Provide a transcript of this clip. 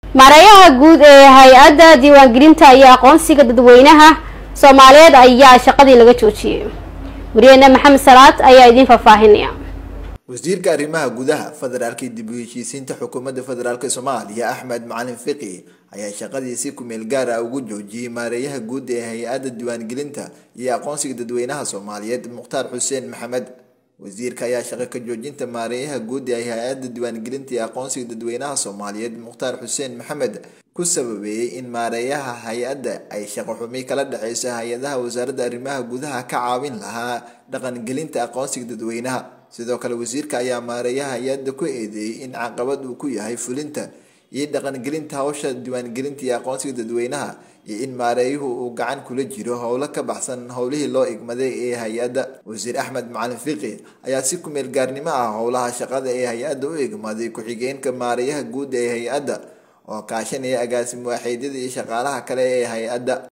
maareeyaha guud ee hay-adda diiwaangelinta iyo aqoonsiga dadweynaha soomaaliyeed ayaa shaqadii laga joojiyey wariyeena maxamed salaad ayaa idiin faahfaahinaya wasiirka arrimaha gudaha federaalka dib u heshiisiinta xukuumadda federaalk soomaaliya axmed macalin fiqi ayaa shaqadii si kumeel gaar ah ugu joojiyey maareeyaha guud ee hay-adda diiwaangelinta iyo aqoonsiga dadweynaha soomaaliyeed mukhtaar xuseen maxamed wasiirka ayaa shaqo ka joojinta maareeyaha guud ee hay-adda diiwaangelinta iyo aqoonsiga dadweynaha soomaaliyeed mukhtaar xuseen maxamed ku sababeeyey in maareeyaha hay-adda ay shaqo xumi kala dhexeyso hay-adaha wasaaradda arrimaha gudaha ka caawin lahaa dhaqangelinta aqoonsiga dadweynaha sidoo kale wasiirka ayaa maareeyaha hay-adda ku eedeeyey in caqabad uu ku yahay fulinta iyo dhaqangelinta hawsha diiwaangelinta iyo aqoonsiga dadweynaha iyo in maareeyuhu uu gacan kula jiro howlo ka baxsan howlihii loo igmaday ee hay-adda wasiir axmed macalin fiqi ayaa si kumeel gaarnimo ah howlaha shaqada ee hay-adda u igmaday ku-xigeenka maareeyaha guud ee hay-adda oo kaashanaya agaasim waaxeedyada iyo shaqaalaha kale ee hay-adda